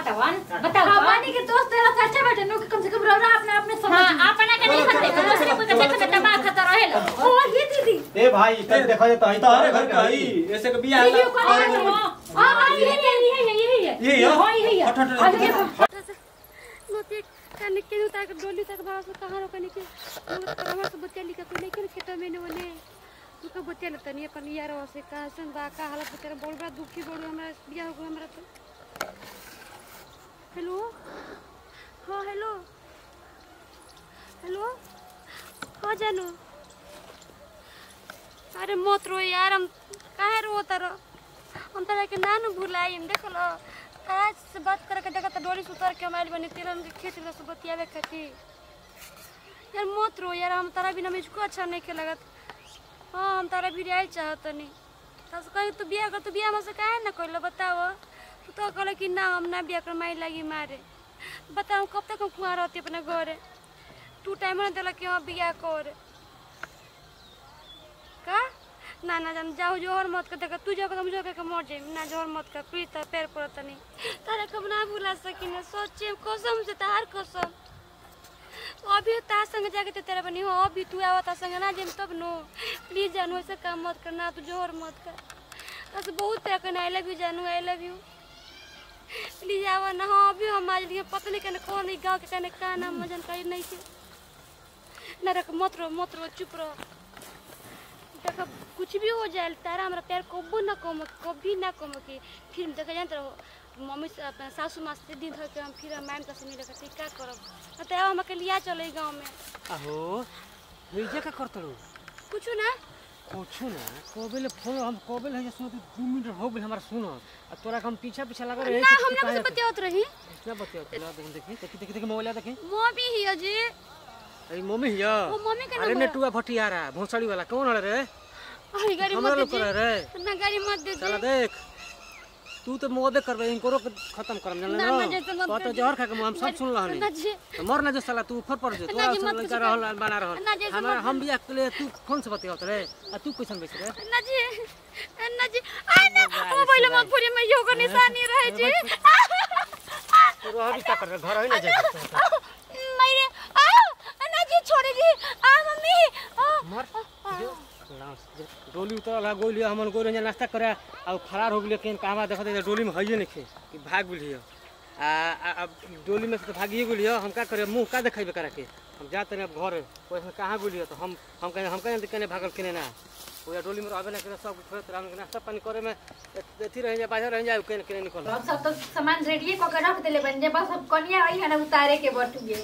बतावन बताओ हमानी के दोस्त तेरा से अच्छा बैठे नो कि कम से कम रौरा अपने अपने समझ हां अपना के नहीं खते दूसरे कोई के देखते तबाह खतर रहेला ओ ये दीदी ए भाई तब देखो जे तही तारे घर का ही ऐसे के बियाह वीडियो कॉल और करो हां हां ये ये ये ये ये ये ये? हां ये ये हट, हट, हट, हट। नोते काने के नु ताक डोली तक भास कहां रो कने के हमरा से बच्चा लिखा कोई नहीं के खेत में ने वने तुका बच्चा ल तनी अपन यार से का सन बा का हालत बेचारा बोल बा दुखी बोल हमरा बियाह हो गया हमरा तो हेलो हां हेलो हेलो हां जानू अरे मत रो यार हम काहे रो तारो हम तारा के नानू भुलाई हम देख लो आज से बात करे के देखा तो डोरी सुतर के माइल बनी तेरन के खेत में से बतियावे खातिर यार मत रो यार हम तारा बिना मुझको अच्छा नहीं के लगत हाँ हम तारा भी आइल चाहत नहीं तस कहीं तू बिया कर तू बिया में से काहे ना कहलो बताओ तू तो कहले कि ना हम ना बिया कर माई लगी मारे बताओ कब तक हम कुआं रहती अपने घरे तू टाइम ना दिला कि हम बिया कर का ना ना जान जाओ जोहर मत कर देखा तू जाओ तो मुझे के मर जाए ना जोहर मत कर प्लीज तार पैर पड़त नहीं तारा कब ना भुला सकी ना सोचे कसम से तार कसम अभी तार संग जाके तो तेरा बनी हो अभी तू आवा तार संग ना जेम तब नो प्लीज जानू ऐसा काम मत करना तू जोहर मत कर बस बहुत प्यार करना आई लव यू जानू आई लव यू प्लीज आवा ना हाँ अभी हम आज लिए पता नहीं कहने कौन है गाँव के कहने का नाम मजन करी नहीं थे ना रख मत रो मत रो चुप रहो देखा कुछ भी हो जाए तारा हमारा प्यार कबो ना कम कभी ना कम कि फिर देखा जानते रहो मम्मी से अपना सासू माँ से दिन धर के हम फिर मैम का से मिले खातिर क्या करब न तो हम के लिया चले गाँव में अहो भेजे का करतड़ो कुछ ना कुछो ना कोबेले फोन हम कोबेले है सुनो दू मिनट हो गेल हमरा सुनो आ तोरा के हम पीछा पीछा लगा रहे ना हम ना कुछ बतियात रही क्या बतिया तोला देख देखी देखी देखी देखी मोबाइल देखी मम्मी ही है जी अरे मम्मी हिया वो मम्मी का अरे नंबर नेटुआ भटियारा भोसड़ी वाला कौन है रे अरे गाड़ी हमरा मत लोग दे करे रे ना गाड़ी मत दे चला देख तू तो मोबे करबे इनको खत्म करम जान ना, लो ना, जैसे मत तो तो दे। जहर खा के हम सब सुन लहनी ना जी तो मर ना जो साला तू ऊपर पड़ जा ना तोरा जी, सब मत लड़का कुछ रहल बना रहल ना, जैसे हमरा मत- हम बिया के लिए तू कौन से बतियात रे आ तू कैसन बैठ रे ना जी ना जी आ ना वो पहले मत पूरी में योगा निशानी रहे जी तू रह भी का कर घर ही ना जा मेरे आ ना जी छोड़ दी आ मम्मी आ मर जो लांस जो डोली उतरल है गोली हमन गोली जे नाश्ता करे आ फरार हो गेलियो केन कहवा देखत है डोली में हइए नहीं कि भाग गेलियो आ आ- आ डोली में से तो भागिए गेलियो हम का करे मुंह का देखेबे करा के हम जा तने अब घर कोई कहाँ गेलियो तो हम हम कहे हम कहे कने भागल केने ना ओया डोली में रहबे ना करे सब छोड़त रह नाश्ता पानी करे में एथी रह जा बाहर रह जा केने केने निकल अब सब तो सामान रेडी को के रख देले बन जे बस अब कनिया आई है ना उतारे के बटुए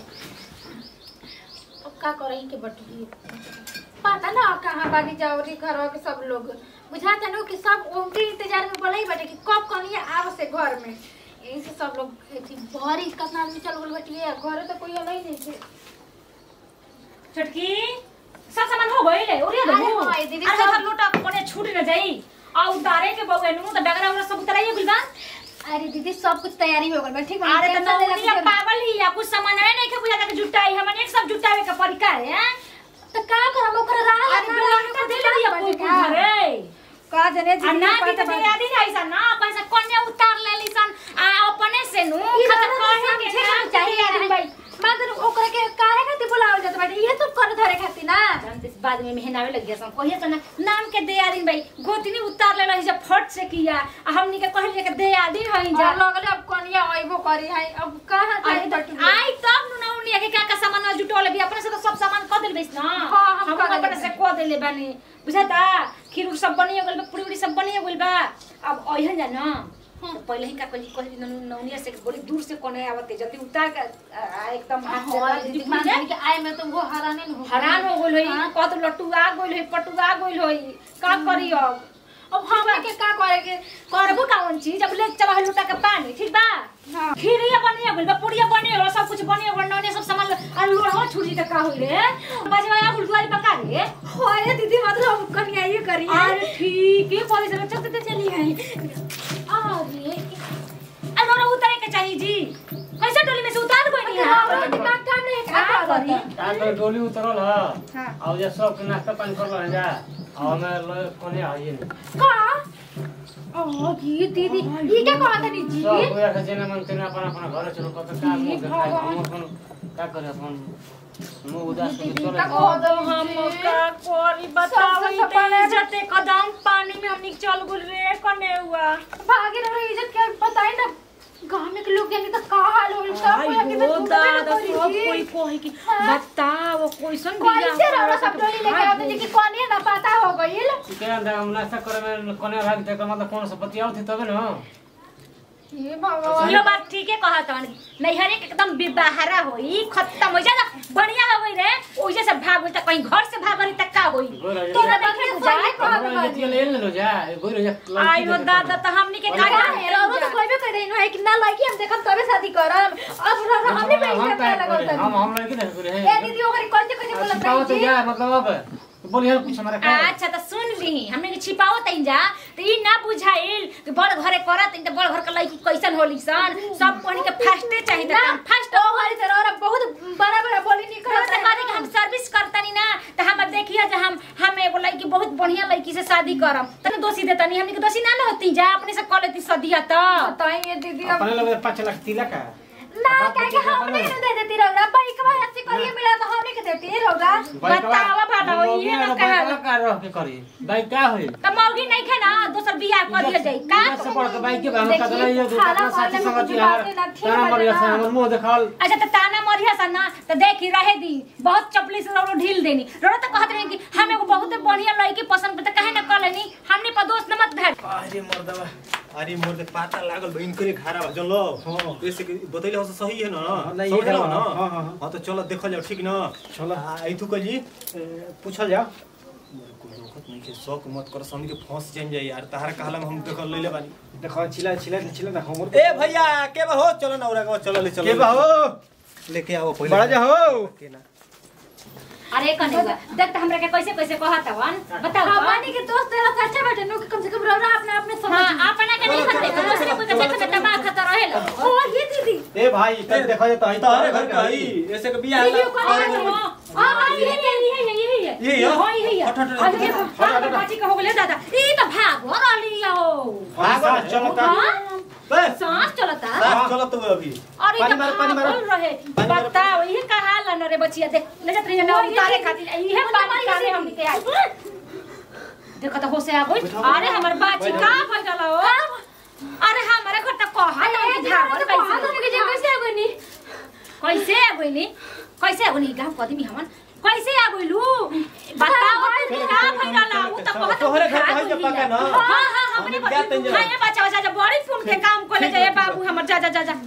अब का करई के बटुए पता ना अब कहाँ बागी जाओरी घर के सब लोग बुझाता नो कि सब उनके इंतजार में बोलाई बटे कि कब कनिया आव से घर में यही से सब लोग एथी भरी कितना आदमी चल गेल बटिए घरे तो कोई अलग नहीं थे छोटकी सब सामान हो गइले ओरिया अरे दो हाँ, ये दीदी अरे सब- सब लोटा कोने छूट न जाई आ उतारे के बउए नु त डगरा उरा सब उतराइए गुलबा अरे दीदी सब कुछ तैयारी हो गल बा ठीक बा अरे त टेंशन लेला नौनिया कुछ- पागल ही या कुछ सामान है नहीं के बुझा के जुटाई हमन एक सब जुटावे के परिका है तो का करम ओकर राह अरे बिलान को दे लिया कोई घरे का जने आ ना की त याद ही नहीं सन ना पैसा कन्या उतार लेली सन आ अपने से नु खतर कहे के ना चाहिए आदमी भाई मगर ओकरा के काहे खातिर बुलावल जात बाटे ये सब कर धरे खातिर ना जानते इस बाद में मेहनावे लग गया सन कहिए तो ना नाम के दे आदमी भाई गोतनी उतार ले रही जब फट से किया आ हमनी के कहलिए के दे आदमी हई जा जा लगले अब कनिया आइबो करी है अब कहां अरे जाई तो बटू आई तब नु नौनिया के का का सामान जुटोले भी अपने से तो सब सामान क देल बैस ना हाँ, हम हम कर अपने देले से क देले बानी बुझाता खीर उर सब बनिए गेल बा पूरी उरी सब बनिए गेल बा अब ओहन जा ना तो पहले ही का कही कही नौ- नौनिया से बड़ी दूर से कोने आवते जल्दी उतार के आ, आ, एकदम हाथ से हां दीदी दीदी खुल मान जाए। के आए में तो वो हराने न हो हैरान हो गेल होई कत लटुआ गेल होई पटुआ गेल होई का करी अब अब हम के का करे के करबो कावन चीज अब ले चला है लुटा के पानी ठीक बा हां खीरिया बनिए गेल बा पुड़िया बनिए गेल सब कुछ बनिए गेल नौने सब सामान आ लोढ़वा छुरी के का होई रे बजवा बुलवारी पका रे होए दीदी मतलब कनिया ये करी है अरे ठीक है बोले से चलते चलते चली गई अरे आ लोढ़ा उतारे के चाहिए जी कैसे टोली में से उतार कोई नहीं हां है दीदी का काम नहीं का का करी का तो डोली उतरल ह हां आ जे सब के नाश्ता पानी करल जा आ हमें कोने आइए नहीं का ओ ये दीदी ये क्या कहत नहीं जी सब गोया के जेना मन तेना अपन अपन घर चलो कत का मुंह देखाय हम अपन का करे अपन मुंह उदास के चले कदम हम का कोरी बताओ सब- सब पानी- इज्जत कदम पानी में हमनी चल गुल रे कने हुआ भागे रहो इज्जत क्या बताई ना गांव में के लोग जाने तो का हाल होल सब कोई आके तो आयो दादा सब कोई कोई की बताओ कैसन बिया कैसे रहो सब डोली लेके आते जी कि कोने ना पता हो गइल के अंदर हम नाश्ता करे में कोने भाग ते मतलब कौन से बतियाओ थी तबे ना हे भगवान यो बात ठीके कहत हन नैहरे के एकदम बिबाहरा होई खत्म हो जा बढ़िया हो गई रे ओइसे से भाग होई त कहीं घर से भाग रही त का होई तोरा देखे बुझाए हमरा ये ले ले जा गोई रे जा आयो दादा त हमनी के का का है रो तो कोई भी कह रही है कि ना लड़की हम देखब तबे शादी करब अब रो रो हमने पे हम इज्जत का लगा करे हम हम लड़की नहीं करे ए दीदी ओकरी कैसे कैसे बोलत छिपाओ रही तो जी जा मतलब अब बोलिए कुछ हमारा का अच्छा त सुन ली हमने के छिपाओ तइन जा त ई ना बुझाइल कि बड़ घरे करत त बड़ घर के लड़की कैसन होली सन सब कोनी के फास्टे चाहिए त हम फास्ट तो हमारी तरह और बहुत बड़ा बड़ा बोली नहीं करत करत कहते कि हम सर्विस करतनी ना त हम अब देखिए जे हम हम एगो लड़की बहुत बढ़िया लड़की से शादी करम तने दोषी देतनी हमनी के दोषी ना न होती जा अपने से कॉल लेती सदिया त बताइए दीदी अब अपने लगे 5 लाख तिलक का ना कह के हमने ही दे देती रौरा बाइक में ऐसे करिए मिला तो हमने के देती रौरा बतावा भाड़ा हो ये ना कहा का रह के करी भाई का होई त मौगी नहीं खे ना दोसर बियाह कर दिया जाई का से पड़ के भाई के हम का देखिए, ये दो खाना साथी खाने में संगति कुछ यार बातें ना थी, ताना हमारे मरिया से ना। हमर मुंह देखाल अच्छा त ताना मरिया सन ना त देखी रहे दी बहुत चपली से रोलो ढील देनी रोलो त कहत रहे कि हम एगो बहुत बढ़िया लड़की पसंद पे त काहे ना कर लेनी हमनी पर दोस्त न मत भेट अरे मर्दवा अरे मोर के पाता लागल बा इनकरे खारा बा जन लो हाँ। ऐसे कि बतैले हो सही है ना नहीं, समझ ये लो है, ना हाँ, हाँ, हाँ। हां तो चलो देखल जाओ ठीक ना चलो। आ इथु कली पूछल जा मोर को रोकत नहीं के शौक मत कर समझ के फंस जाइन जाई यार तहार कहला में हम देखल लेले बानी देखो चिल्ला चिल्ला चिल्ला ना हमर ए भैया के बा हो चलो ना उरा के चलो ले चलो के बा हो लेके आओ पहले बड़ा जा हो के ना अरे कने हुआ देख त हमरा के कैसे कैसे कहत हवन बताओ तो। हमारे के दोस्त तेरा अच्छा बैठे नो कम से कम रौरा अपने अपने समझ हां अपना के नहीं खते दूसरे कोई के देख के दिमाग खतर रहेला ओ ये दीदी ए भाई तब देखो ये तो तारे घर का ही ऐसे के बियाह वीडियो कॉल और- करो हां हां ये ये ये ये ये ये ये है? हां ये ये हट, हट, हट, अरे हां बाची का हो गेले दादा ई त भाग हो रहली हो भाग चलो ता हां बस सांस चलता साथ चलो तो अभी अरे पानी तो मारो, पानी मारो। बोल रहे पानी मारो। बताओ ये का हाल है न रे बचिया देख ले जात रही ना उतारे खातिर ये पानी कारे हम के आई देखो तो होसे आ गई अरे हमर बाची का भइल रहा हो अरे हमारे घर तक कहा ना धावल कैसे कैसे आगनी कैसे आ गइली कैसे आ गइली गांव कदमी हमन कैसे आ गइलू बताओ तू का भइल रहा उ त कहत तोहरे घर कहीं के पका ना हां हां हमने हम जाते हैं जरा। हां ये बच्चा बच्चा जब बड़ी फोन के काम कोले जाए बाबू हमर जा जा जा जा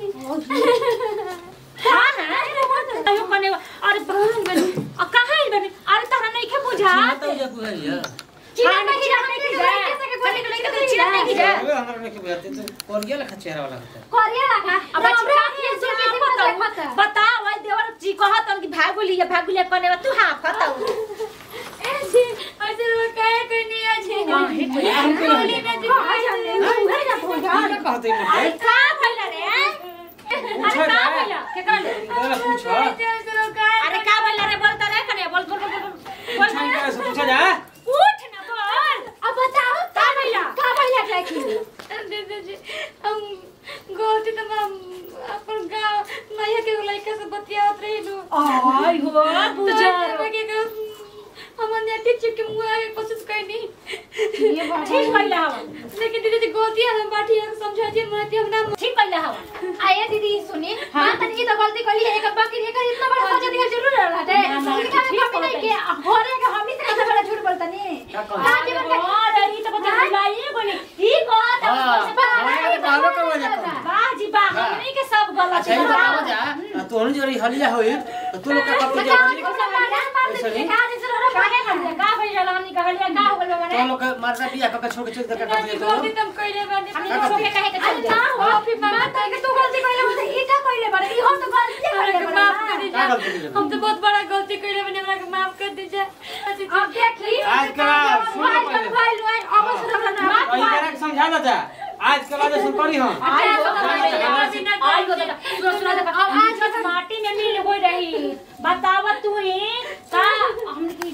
हां हां अयो कने अरे बहन बनी आ कहां है बनी अरे तहरा नहीं के बुझा चिड़ा नहीं जा नहीं जा कने के लेके चिड़ा नहीं जा हमरा ने के बेते तो कोर गेल खचेरा वाला होता कोरिया लगा अब बच्चा के जो के पता बताओ बताओ भाई देवर जी कहत कि भागुली या भागुली कने तू हां बताओ ऐसे ऐसे वो कहे करनी है हां हे कोई हम बोली ना जी भाई जाने उहे ना भोजा कहते अरे का भइला रे अरे का भइला के कर ले इधर पूछ अरे का भइला रे बोल त रे कने बोल बोल बोल बोल छान का से पूछा जा उठ ना बोल अब बताओ का भइला का भइला क्या की दीदी जी हम गलती तो हम अपन गाँव नैया के लड़का से बतियावत रही लो आई हो बुझार हम नेटी चिप के मुंह आगे कोशिश करनी ये ठीक भइला हवा लेकिन दीदी जी गलती है हम बाठी है समझा जी मैं हम ना ठीक भइला हवा आया दीदी सुनी हां तनी की तो गलती करी है एक बाकी एक इतना बड़ा सजा दिखा जरूर रहा है ना, ना, लेकिन ठीक हम नहीं के हो रे का हम इतना से बड़ा झूठ बोलता नहीं का कहता हां जीवन का अरे ई त बता बुलाइए बोली ई बात हां बाबा का वजह वाह जी वाह हमनी के सब गलत अच्छा ये बताओ जा तो हन जोरी हलिया होई तो तू लोग का करते जा काहे कर का भइला हमनी कहलिया का हो गइल तो माने लोग का मारदा बिया का छोड़ के चल दे का करते तो गलती तुम कइले बानी हमनी को के कहे के चल अरे जा ना हो फिर बात है कि तू गलती कइले मतलब ई का कइले बारे ई हो तो गलती हमरा कइले के बारे माफ कर का दीजिए गलती की हम तो बहुत बड़ा गलती कइले बानी हमरा के माफ कर दीजिए अब देखी आज का सुनो भाई पहले भाई लोग अब सुन ना वही करा के समझा ना जा आज के बाद सुन करी हम आई हो आज आई हो सुनो सुनो देखा आज बस माटी में मिल हो रही बताव तू ही का हमने की इज्जत रही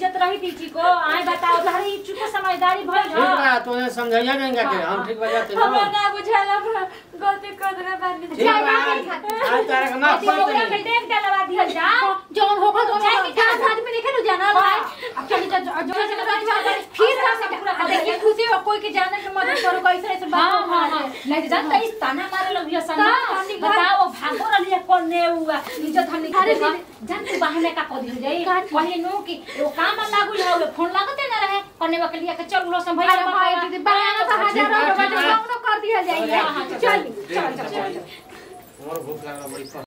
तीची को आए बताओ तहरी इच्छु को समझदारी भइल ठीक हो बा तोने समझाइया नहीं के हम ठीक बजाते ना हमरा ना बुझाला हमरा गलती कर देना बाद में ठीक बा आज तारे का माफ कर पूरा दे में देख डलवा दिहल जा जौन होगा तो जाए कि क्या आदमी देखे नु जाना भाई अब चली जा जो जो से बात फिर का सब पूरा कर देखिए खुशी हो कोई के जाने के मदद करो कैसे ऐसे हाँ बात हाँ हाँ नहीं तो जानता इस ताना मारे लग गया संग हाँ, हमनी घर- बताओ भागो रही कौन ने हुआ इज्जत हमने अरे करे जान तू बाहर का को दिल जाई वही नो कि वो काम लागू है फोन लागते ना रहे करने के लिए के चल लो सब भैया अरे भाई दीदी बहाना तो हजारों रुपए तो कौनो कर दिया जाएगा हाँ, हाँ, चल चल चल चल चल और भूख लागल बड़ी